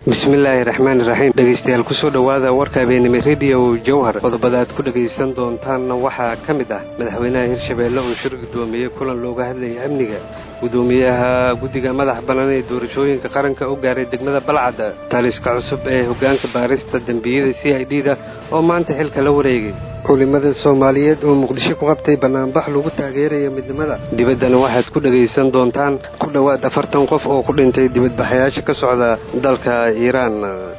bismillaahi raxmaani raxiim dhegaystayaal kusoo dhowaada warka habeenimo rediyo jowhar qodobada aad ku dhegaysan doontaanna waxaa ka mid ah madaxweynaha hirshabeelle oo shir guddoomiyey kulan looga hadlayay amniga guddoomiyaha guddiga madax bannaan ee doorashooyinka qaranka u gaaray degmada balcadda taliska cusub ee hoggaanka baarista dembiyada c i d da oo maanta xilka la wareegay culimada soomaaliyeed oo muqdisho ku qabtay bannaanbax lagu taageerayo midnimada dibaddana waxaad ku dhegaysan doontaan ku dhowaad afartan qof oo ku dhintay dibadbaxayaasha ka socda dalka iiraan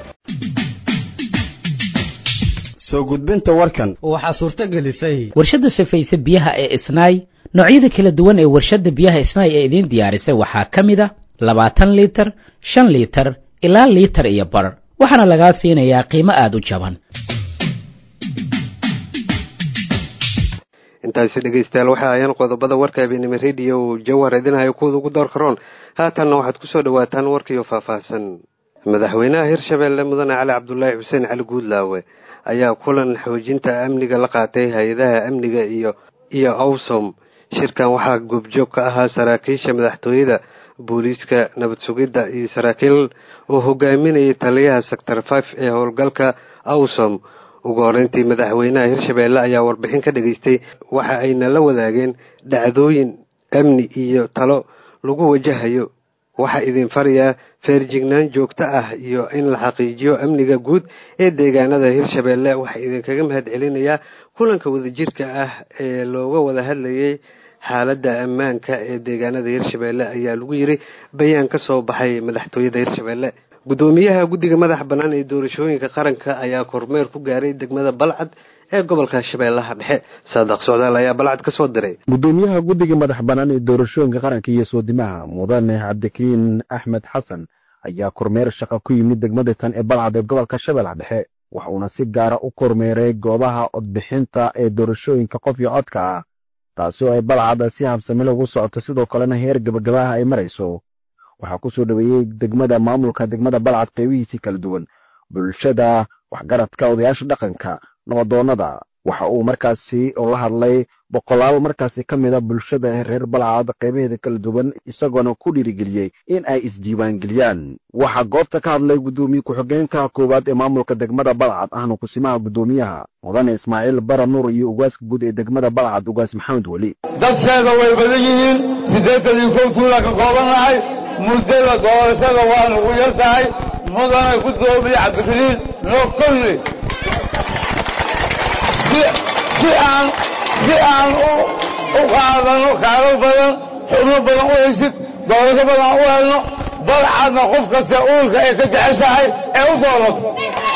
soo gudbinta warkan waxaa suurto gelisay warshadda safayse biyaha ee isnaay noocyada kala duwan ee warshadda biyaha isnaay ee idiin diyaarisay waxaa ka mid a labaatan liitar shan liitar ilaa liitar iyo bar waxaana lagaa siinayaa qiimo aada u jaban intaasi dhegaystayaal waxa ayaan qodobada warka habeenimo rediyo jawhar idinhayo kuwada ugu door karoon haatanna waxaad kusoo dhawaataan warkiiyo faahfaahsan madaxweynaha hirshabeelle mudane cali cabdulaahi xuseen cali guudlaawe ayaa kulan xoojinta amniga la qaatay hay-adaha amniga iyo iyo awsom shirkan waxaa goobjoog ka ahaa saraakiisha madaxtooyada booliiska nabad sugidda iyo saraakiil oo hogaaminayay taliyaha sector five ee howlgalka awsom ugu horeyntii madaxweynaha hirshabeelle ayaa warbixin ka dhageystay waxa ayna la wadaageen dhacdooyin amni iyo talo lagu wajahayo waxaa idin farayaa feerjignaan joogto ah iyo in la xaqiijiyo amniga guud ee deegaanada hirshabeelle waxaa idinkaga mahad celinayaa kulanka wadajirka ah ee looga wada hadlayay xaaladda ammaanka ee deegaanada hirshabeelle ayaa lagu yiri bayaan ka soo baxay madaxtooyada hirshabeelle guddoomiyaha guddiga madax bannaan ee doorashooyinka qaranka ayaa kormeer ku gaaray degmada balcad ee gobolka shabeellaha dhexe saadaq socdaal ayaa balcad ka soo diray guddoomiyaha guddiga madax bannaan ee doorashooyinka qaranka iyo soodimaha mudane cabdikariin axmed xasan ayaa kormeer shaqa ku yimid degmada tan ee balcad ee gobolka shabeellaha dhexe wax uuna si gaara u kormeeray goobaha codbixinta ee doorashooyinka qof iyo codka ah taasi oo ay balcad si habsamilo ugu socoto sidoo kalena heer gabagabaha ay marayso waxaa ku soo dhoweeyey degmada maamulka degmada balcad qeybihiisii kala duwan bulshada waxgaradka odayaasha dhaqanka nabadoonnada waxa uu markaasi oo la hadlay boqolaal markaasi ka mid a bulshada reer balcad qeybaheeda kala duwan isagoona ku dhiirigeliyey in ay isdiiwaangeliyaan waxaa goobta ka hadlay guddoomiye ku-xigeenka koowaad ee maamulka degmada balcad ahna kusimaha guddoomiyaha mudane ismaaciil bara nuur iyo ugaaska guud ee degmada balcad ugaas maxamed weli dadkeeda way badan yihiin siddeetan iyo kow tuula ka koobannahay muddada doorashada waa nugu yar tahay mudane guddoomiye cabdikariin noo kolli si aan si aan u qaadano kaalal badan xubno badan u haysid doorasho badan u helno balcadna qof kasta uulka ay ka jeceshahay ee u doorato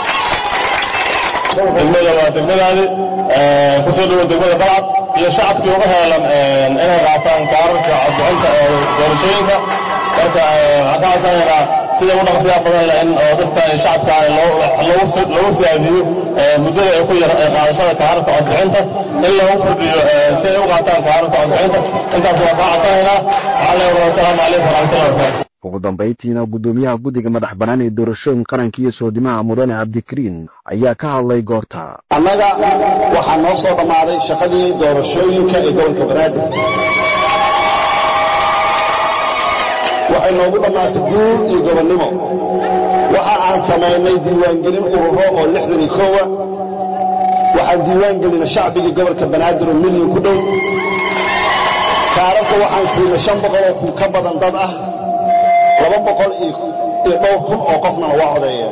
degmada waa degmadaadi kusoo dhawo degmada balcad iyo shacabkii uga heelan inay qaataan kaararka codbixinta ee doorashooyinka marka waxaan ka codsanaynaa sida u dhaqsiyaa badan in oo dadka shacabka lagu siyaadiyo muddada ay ku yar qaadashada kaararka codbixinta in lagu kordhiyo si ay u qaataan kaararka codbixinta intaas waa kaa codsanaynaa waxaa leeyahay wasalaamu calaykum waraxmatullahi wabarakatu ugu dambayntiina guddoomiyaha guddiga madax bannaan ee doorashooyinka qaranka iyo soodimaha mudane cabdikariin ayaa ka hadlay goorta annaga waxaa noo soo dhammaaday shaqadii doorashooyinka ee gobolka banaadir waxay noogu dhammaatay guur iyo gobonnimo waxa aan samaynay diiwaangelin ururo oo lixdan iyo koowa waxaan diiwaangelinay shacbigii gobolka banaadir oo milyan ku dhow kaararka waxaan siinay shan boqol oo kun ka badan dad ah laba boqol iyo dhowr kun oo qofnana waa codeeyeen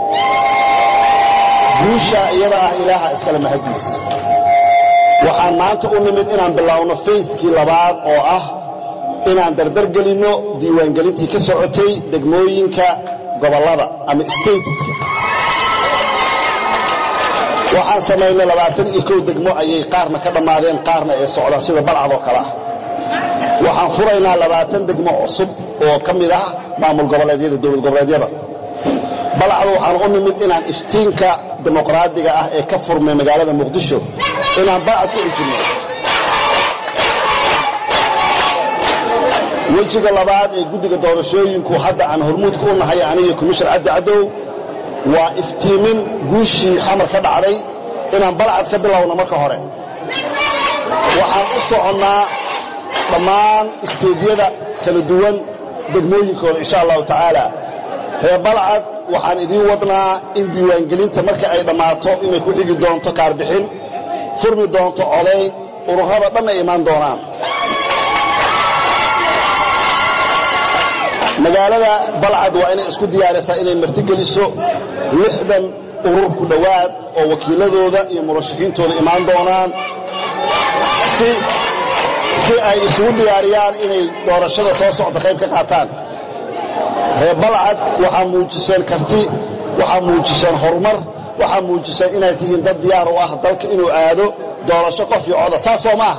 guusha iyada ah ilaaha iskale mahadiis waxaan maanta u nimid inaan biloawno fayskii labaad oo ah inaan dardar gelinno diiwaangelintii ka socotay degmooyinka gobollada ama stateska waxaan samaynay labaatan iyo kow degmo ayay qaarna ka dhammaadeen qaarna ay socdaan sida balcad oo kale ah waxaan furaynaa labaatan degmo cusub oo ka mid ah maamul goboleedyada dowlad goboleedyada balcad waxaan u nimid inaan iftiinka dimuqraadiga ah ee ka furmay magaalada muqdisho inaan balcad ku xijinno wejiga labaad ee guddiga doorashooyinku hadda aan hormuudka u nahay aniga komishan cabdi cadow waa iftiimin guushii xamar ka dhacday inaan balcad ka bilowno marka hore waxaan u soconnaa dhammaan isteedyada kala duwan degmooyinkooda insha allahu tacaala reer balcad waxaan idiin wadnaa in diiwaangelinta marka ay dhammaato inay ku xigi doonto kaarbixin furmi doonto codayn ururada dhan ay imaan doonaan magaalada balcad waa inay isku diyaarisaa inay martigeliso lixdan urur ku dhowaad oo wakiiladooda iyo murashaxiintooda imaan doonaan si si ay isugu diyaariyaan inay doorashada soo socda qayb ka qaataan reer balcad waxaa muujiseen karti waxaa muujiseen horumar waxaa muujiseen inaad tihiin dad diyaar u ah dalka inuu aado doorasho qof iyo coda saasoo maaha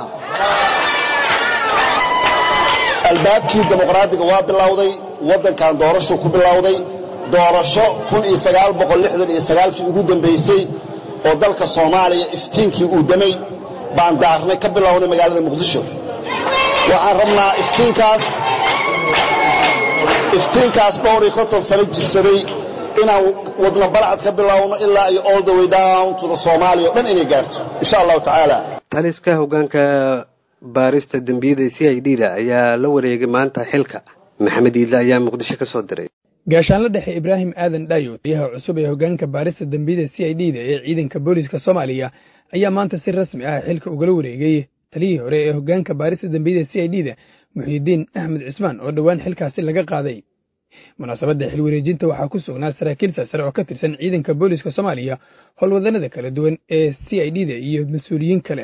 albaabkii dimuqraadiga waa bilowday waddankan doorashuu ku bilowday doorasho kii ugu dambaysay oo dalka soomaaliya iftiinkii uu damay baan daarnay ka bilownay magaalada muqdisho waxaan rabnaa iftiinkaas iftiinkaas dhowr iyo konton sano jirsaday inaan wadna balcad ka bilowno ilaa iyo all the way down to the soomaaliya o dhan inay gaarto insha allahu tacaala taliska hoggaanka baarista dembiyada c i d da ayaa la wareegay maanta xilka maxamed iidle ayaa muqdisho ka soo diray gaashaanla dhexe ibraahim aadan dhayo taliyaha cusub ee hoggaanka baarista dembiyada c i d da ee ciidanka booliska soomaaliya ayaa maanta si rasmi ah xilka ugala wareegay taliyihii hore ee hoggaanka baarista dembiyada c i d da muxiidiin axmed cismaan oo dhowaan xilkaasi laga qaaday munaasabadda xil wareejinta waxaa ku sugnaa saraakiil sarsare oo ka tirsan ciidanka booliska soomaaliya howlwadannada kala duwan ee c i d da iyo mas-uuliyiin kale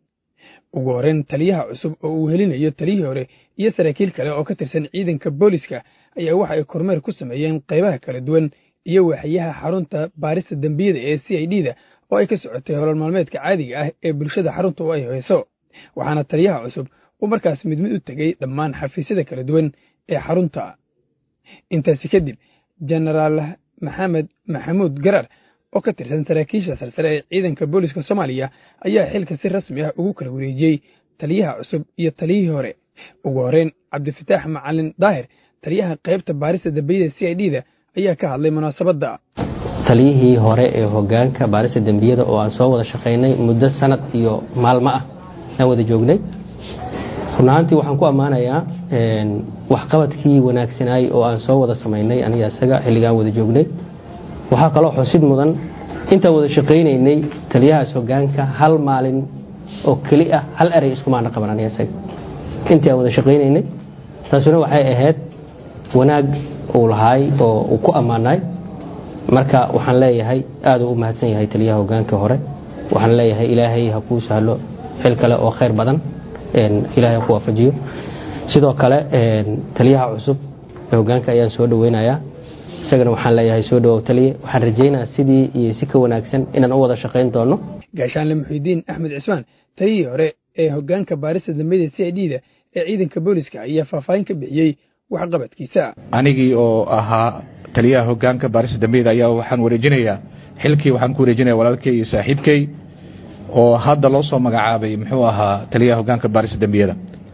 ugu horreyn taliyaha cusub oo uu helinayo taliyihii hore iyo saraakiil kale oo ka tirsan ciidanka booliska ayaa waxa ay kormeer ku sameeyeen qaybaha kala duwan iyo waaxyaha xarunta baarista dembiyada ee c i d da oo ay ka socotay holol maalmeedka caadiga ah ee bulshada xarunta u ay hayso waxaana taliyaha cusub uu markaas mid mid u tegey dhammaan xafiisyada kala duwan ee xarunta intaasi kadib jenaraal maxamed maxamuud garar oo ka tirsan saraakiisha sarsare ee ciidanka booliska soomaaliya ayaa xilka si rasmi ah ugu kala wareejiyey taliyaha cusub iyo taliyihii hore ugu horreyn cabdifataax macalin daahir taliyaha qaybta baarista dembiyada c i d da ayaa ka hadlay munaasabadda taliyihii hore ee hoggaanka baarista dembiyada oo aan soo wada shaqaynay muddo sanad iyo maalmo ah aan wada joognay runahaantii waxaan ku ammaanayaa waxqabadkii wanaagsanaay oo aan soo wada samaynay aniga isaga xilligaan wada joognay waxaa kaloo xusid mudan intaan wada shaqaynaynay taliyahaas hoggaanka hal maalin oo keli ah hal erey iskumaana qaban aniga isaga intii aan wada shaqaynaynay taasuna waxay ahayd wanaag uu lahaay oo uu ku ammaanaay marka waxaan leeyahay aad uu u mahadsan yahay taliyaha hoggaanka hore waxaan leeyahay ilaahay ha kuu sahlo xil kale oo khayr badan ilaahay ha ku waafajiyo sidoo kale taliyaha cusub ee hoggaanka ayaan soo dhoweynayaa isagana waxaan leeyahay soo dhawow taliye waxaan rajaynayaa sidii iyo si ka wanaagsan inaan u wada shaqayn doono gaashaanle muxiidiin axmed cismaan taliyihii hore ee hoggaanka baarista dambiyada c i d da ee ciidanka booliska ayaa faahfaahin ka bixiyey waxqabadkiisa anigii oo ahaa taliyaha hoggaanka baarista dambiyada ayaa waxaan wareejinayaa xilkii waxaan ku wareejinaya walaalkay iyo saaxiibkay oo hadda loo soo magacaabay muxuu ahaa taliyaha hoggaanka baarista dembiyada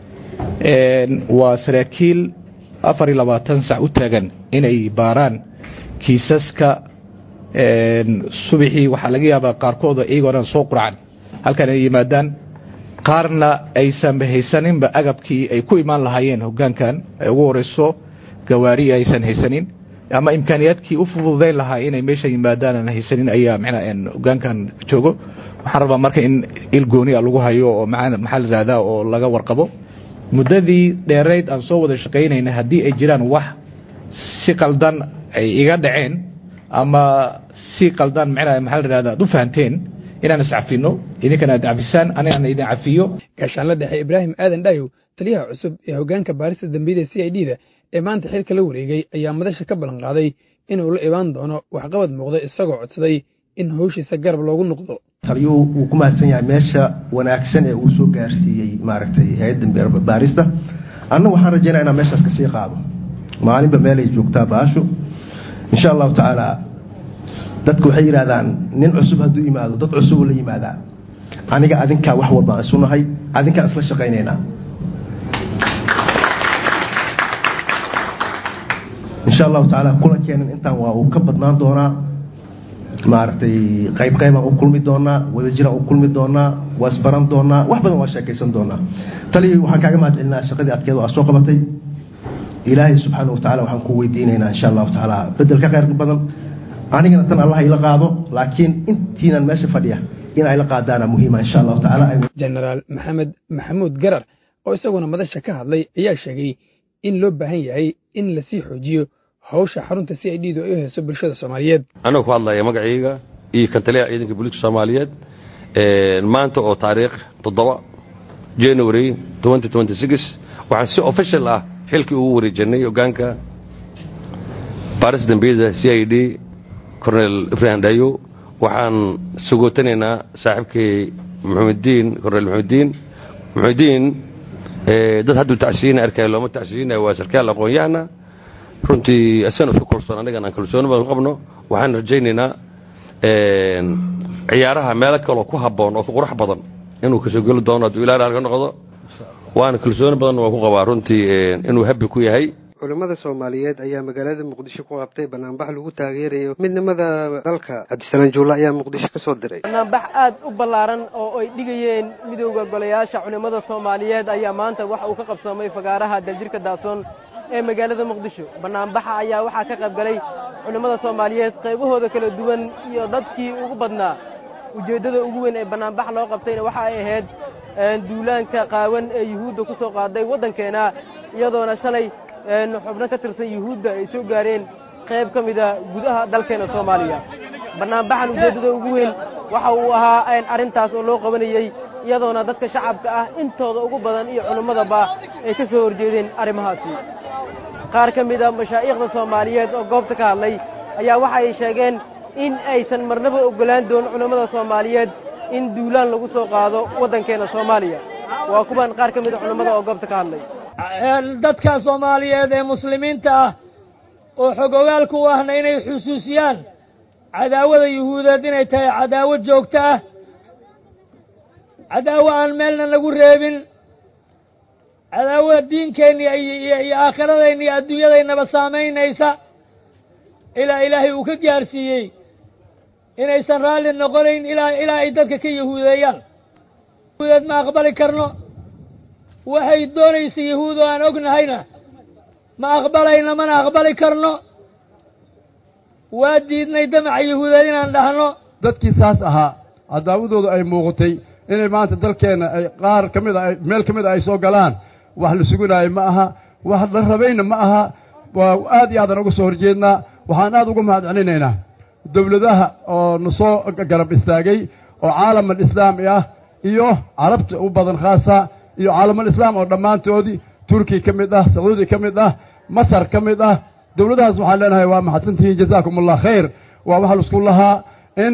waa saraakiil afar iyo labaatan sac u taagan inay baaraan kiisaska subaxii waxaa laga yaabaa qaarkooda iyagoo dhan soo qurcan halkan ay yimaadaan qaarna aysan haysaninba agabkii ay ku imaan lahaayeen hoggaankan ay ugu horeyso gawaari aysan haysanin ama imkaaniyaadkii u fududayn lahaa inay meesha yimaadaan aan haysanin ayaa mxna hoggaankan joogo waxaan rabaa marka in il gooniya lagu hayo oo maxaa la ihahdaa oo laga warqabo muddadii dheerayd aan soo wada shaqaynayna haddii ay jiraan wax si qaldan ay iga dhaceen ama si qaldan mxna maxaa la ihahda ad u fahanteen inaan iscafino idinkana aad cafisaan anigana idin cafiyo gaashaanla dhexe ibraahim aadan dhayow taliyaha cusub ee hoggaanka baarista dembiyada c i d da ee maanta xilka la wareegay ayaa madasha ka ballan qaaday inuu la imaan doono waxqabad muuqda isagoo codsaday in hawshiisa garab loogu noqdo taliyuhu wuu ku mahadsan yahay meesha wanaagsan ee uu soo gaarsiiyey maaragtay hay-adda baarista anna waxaan rajaynaa inaan meeshaas ka sii qaado maalinba meelay joogtaa baashu insha allahu tacaala dadku waxay yidhahdaan nin cusub hadduu yimaado dad cusubuu la yimaadaa aniga adinkaa wax walbaan isu nahay adinkaan isla shaqaynaynaa insha allahu tacaala kulankeenan intaan waa uu ka badnaan doonaa maaragtay qayb qaybaan u kulmi doonaa wadajiraan u kulmi doonaa waa isbaran doonaa wax badan waa sheekaysan doonaa taliya waxaan kaaga mahad celinaa shaqadii adkeed oo aad soo qabatay ilaahay subxaana wa tacala waxaan ku weydiinaynaa insha allahu tacaala bedel ka khayr badan anigana tan allah ila qaado laakiin intiinan meesha fadhiya in ay la qaadaana muhiima insha allahu tacaala jenaraal maxamed maxamuud garar oo isaguna madasha ka hadlay ayaa sheegay in loo baahan yahay in lasii xoojiyo hawsha xarunta si ay dhiidu ay u hayso bulshada soomaaliyeed anagoo ku hadlaya magacayga iyo kan taliyaha ciidanka booliiska soomaaliyeed maanta oo taariikh toddoba january waxaan si official ah xilkii ugu wareejinay hogaanka baaris dambiyada c i d cornel ibrahim dhayo waxaan sugootanaynaa saaxiibkay muxamediin cornel muxamediin muxamediin dad hadduu tacsiina arkaya looma tacsiinaya waa sarkaal aqoon-yahana runtii asana isku kalsoon annagan aan kalsooni badan ku qabno waxaan rajaynaynaa ciyaaraha meelo kaloo ku habboon oo ku qurux badan inuu kasoo geli doono hadduu ilaa halka noqdo waana kalsooni badan waa ku qabaa runtii inuu habbi ku yahay culimmada soomaaliyeed ayaa magaalada muqdisho ku qabtay banaanbax lagu taageerayo midnimada dalka cabdisalaan juulle ayaa muqdisho ka soo diray banaanbax aad u ballaaran oo ay dhigayeen midowda golayaasha culimmada soomaaliyeed ayaa maanta waxa uu ka qabsoomay fagaaraha daljirka daasoon ee magaalada muqdisho banaanbaxa ayaa waxaa ka qayb galay culimmada soomaaliyeed qaybahooda kala duwan iyo dadkii ugu badnaa ujeeddada ugu weyn ee banaanbax loo qabtayna waxa ay ahayd duulaanka qaawan ee yuhuudda ku soo qaaday waddankeena iyadoona shalay xubno ka tirsan yuhuudda ay soo gaareen qayb ka mida gudaha dalkeena soomaaliya banaanbaxan ujeeddada ugu weyn waxa uu ahaa arrintaas oo loo qabanayey iyadoona dadka shacabka ah intooda ugu badan iyo culimmadaba ay ka soo horjeedeen arrimahaasi qaar ka mida mashaa'iikhda soomaaliyeed oo goobta ka hadlay ayaa waxa ay sheegeen in aysan marnaba oggolaan doonin culimmada soomaaliyeed in duulaan lagu soo qaado waddankeena soomaaliya waa kuwan qaar ka mida culimmada oo goobta ka hadlay dadka soomaaliyeed ee muslimiinta ah oo xogogaalka u ahna inay xusuusiyaan cadaawada yuhuudeed inay tahay cadaawo joogto ah cadaawo aan meelna nagu reebin cadaawo diinkeenna iyo aakhiradaynna iyo adduunyadaynaba saamaynaysa ilaa ilaahay uu ka gaarsiiyey inaysan raalli noqonayn ilaa ilaa ay dadka ka yahuudeeyaan yahuudeed ma aqbali karno waxay doonaysa yahuud oo aan ognahayna ma aqbalayno mana aqbali karno waa diidnay damaca yahuudeed inaan dhahno dadkii saas ahaa cadaawadooda ay muuqatay inay maanta dalkeenna ay qaar ka mid a meel ka mid a ay soo galaan wax la sugunaayo ma aha wax la rabayna ma aha waa aad iyo aadaan uga soo horjeednaa waxaan aad uga mahadcelinaynaa dowladaha oo na soo garab istaagay oo caalamal islaami ah iyo carabta u badan khaasa iyo caalamal islaam oo dhammaantoodii turkiya ka mid ah sacuudi ka mid ah masar ka mid ah dowladahaas waxaan leenahay waa maxadsantihiin jazaakum allah khayr waa waxa laisku lahaa in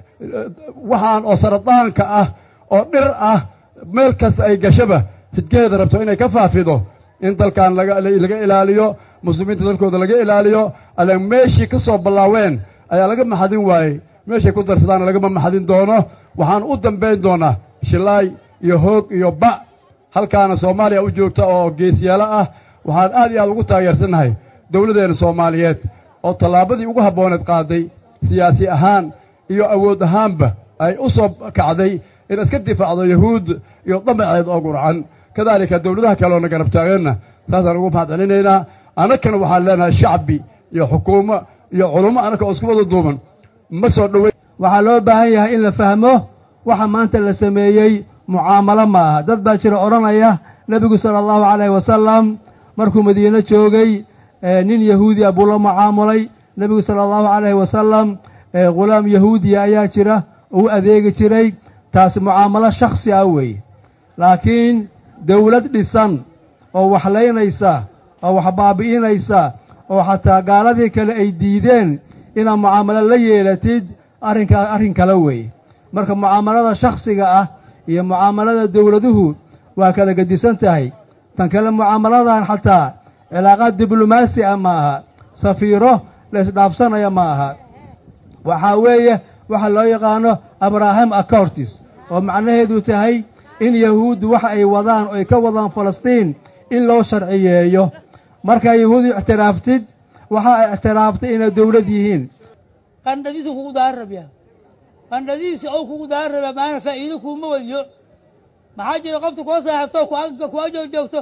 waxaan oo saradaanka ah oo dhir ah meel kasta ay gashaba hidgeeda rabto inay ka faafido in dalkan laga laga ilaaliyo muslimiinta dalkooda laga ilaaliyo ala meeshii ka soo ballaaween ayaa laga maxadin waayey meeshay ku darsadaana lagama maxadin doono waxaan u dambayn doonaa shilaay iyo hoog iyo ba halkaana soomaaliya u joogta oo geesyaalo ah waxaan aad iyo aad ugu taageersannahay dowladdeena soomaaliyeed oo tallaabadii ugu habbooneed qaaday siyaasi ahaan iyo awood ahaanba ay u soo kacday in iska difaacdo yahuud iyo damaceed oo gurcan kadaalika dowladaha kaleoona garab taageenna saasaan ugu mahadcelinaynaa annagana waxaan leenahay shacbi iyo xukuumo iyo culummo annaka oo isku wada duuban ma soo dhowey waxaa loo baahan yahay in la fahmo waxa maanta la sameeyey mucaamalo ma aha dad baa jira odhanaya nebigu sala allahu calayhi wasalam markuu madiine joogay nin yahuudi ah buu la mucaamulay nebigu sala allahu calayhi wasalam ghulaam yahuudiya ayaa jira uu adeegi jiray taasi mucaamalo shakhsi ah weeye laakiin dawlad dhisan oo waxlaynaysa oo wax baabi'inaysa oo xataa gaaladii kale ay diideen inaad mucaamalo la yeelatid arrinkaa arrin kale weeye marka mucaamalada shakhsiga ah iyo mucaamalada dawladuhu waa kala gedisan tahay tan kale mucaamaladan xataa cilaaqaad diblomaasi ah ma aha safiiro la isdhaafsanaya ma aha waxaa weeye waxa loo yaqaano abraham accortis oo macnaheedu tahay in yahuuddu waxa ay wadaan oo ay ka wadaan falastiin in loo sharciyeeyo markaa yahuudu ictiraaftid waxa ay ictiraaftay inay dawlad yihiin qandhadiisu kugu daarabya qandhadiisi ou kugu daaraba maana faa'iido kuuma wadiyo maxaa jira qofta kula saaxiibto kuwa joogjoogto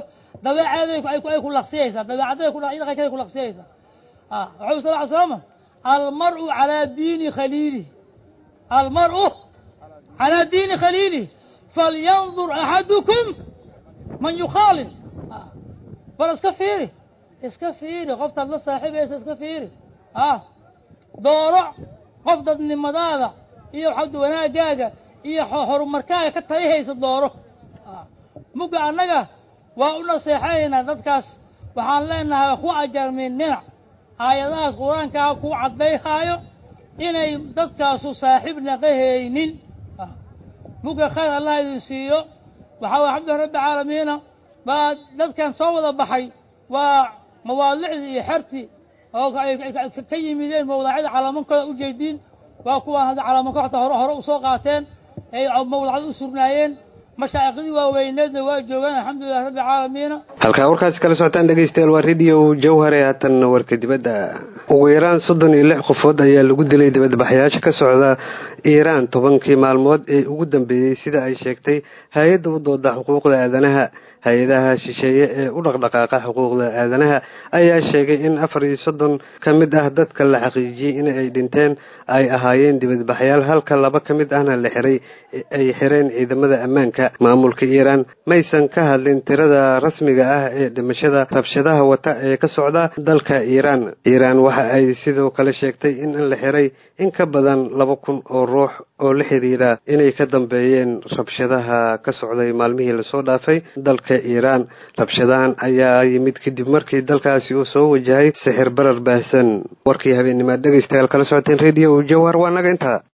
dabeecaday ay ku laqsiyaysaa dabeecaday dhaqankeeday ku laqsiyaysaa wuxuu sal ly slama almar'u calaa diini khaliilih almar'u calaa diini khaliilih falyandur axadukum man yukhaalil bal iska fiiri iska fiiri qoftaad la saaxiibaysa iska fiiri ah dooro qof dadnimadaada iyo waxaa wanaagaaga iyo horumarkaaga ka talihaysa dooro mugga annaga waa u naseexanaynaa dadkaas waxaan leenahay ku ajarmin dhinac aayadahaas qur-aankaa ku caddayhaayo inay dadkaasu saaxiib naqahaynin mugga khayr allah idin siiyo waxaa way alxamdulilah rabbi caalamiina baa dadkan soo wada baxay waa mawaadicdii iyo xertii oo ka yimideen mawdacyada calaamankooda u jeediin waa kuwaan hadda calaamanka xataa hore hore usoo qaateen ay mawdacda u surnaayeen mashaaikhdii waaweyneedna waa joogaan alxamdulilah rabbi caalamiina halkaa warkaasi kala socotaan dhegeystayaal waa radio jawhare haatan warka dibadda ugu yaraan soddon iyo lix qofood ayaa lagu dilay dibadbaxyaasha ka socda iiraan tobankii maalmood ee ugu dambeeyey sida ay sheegtay hay-adda u dooda xuquuqda aadanaha hay-adaha shisheeye ee u dhaqdhaqaaqa xuquuqda aadanaha ayaa sheegay in afar iyo soddon ka mid ah dadka la xaqiijiyey in ay dhinteen ay ahaayeen dibadbaxyaal halka laba ka mid ahna la xiray ay xireen ciidamada ammaanka maamulka iiraan maysan ka hadlin tirada rasmiga ah ee dhimashada rabshadaha wata ee ka socda dalka iiraan iiraan waxa ay sidoo kale sheegtay in la xiray in ka badan laba kun oo ruux oo la xiriira inay ka dambeeyeen rabshadaha ka socday maalmihii lasoo dhaafay dalka iiraan rabshadahan ayaa yimid kadib markii dalkaasi uu soo wajahay sixir barar baahsan warkii habeenimaad dhegeystayaal kala socoteen radio jawhar waa naga intaa